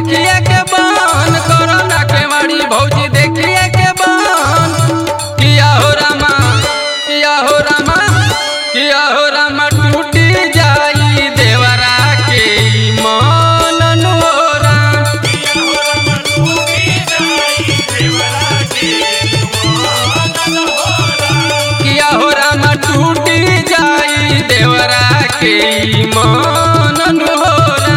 देखिए के बान कोरोना के मारी भौजी देखिए के बान किया हो रामा किया हो रामा किया हो रामा टूटी जाई देवरा के मन नोरा किया हो रामा टूटी जाई देवरा के मन नोरा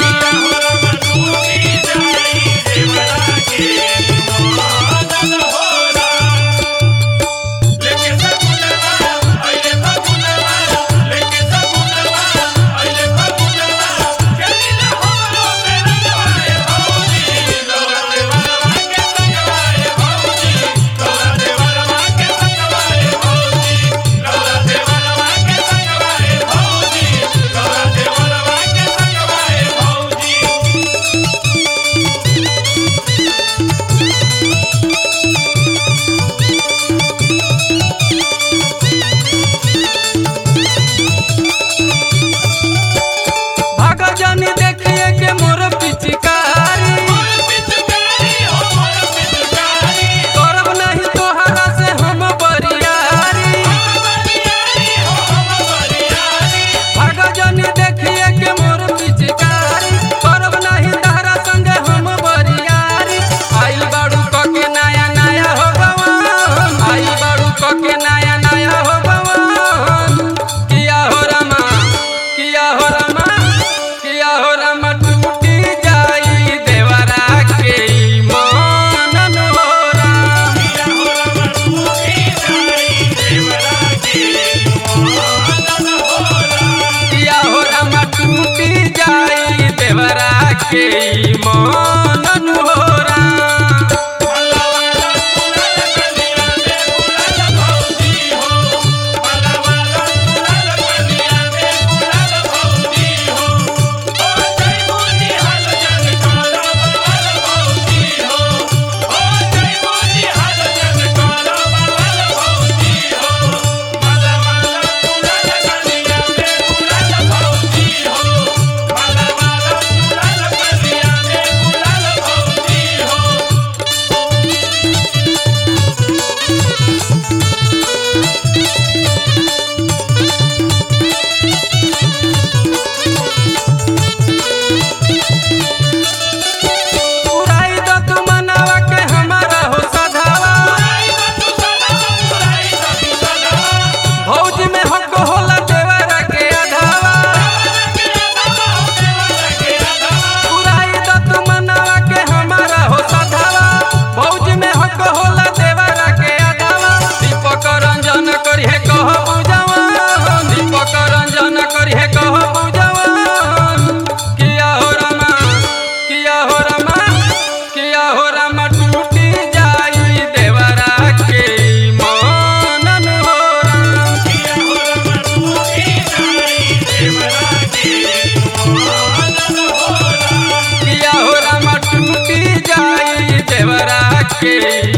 भगजन देखिए के मोर पिचकारी करब नहीं तोहरा से हम बरियारी भगजन देखिए के मोर पिचकारी करब नहीं तोहरा संगे हम बरियारी आइल बाड़ू क के नया नया हो गवन आइल बाड़ू क के नया नया हो गवन किया हो रमा किया हो रमा किया हो रमा टूटी जाई देवरा के मन नोरा किया हो रमा टूटी जाई देवरा के मन नोरा उड़ाई दो तू मनावा के हमारा हो सधावा भौज में हक होला देवरा के अधावा उड़ाई दो तू मनावा के हमारा हो सधावा भौज में हक होला देवरा के अधावा दीपक रंजन करिहे कह बुझावा दीपक रंजन करिहे कह बुझावा किया हो रमा किया हो रमा किया हो रमा टूटी जाई देवरा के मन नोरा किया हो रमा टूटी जाई देवरा के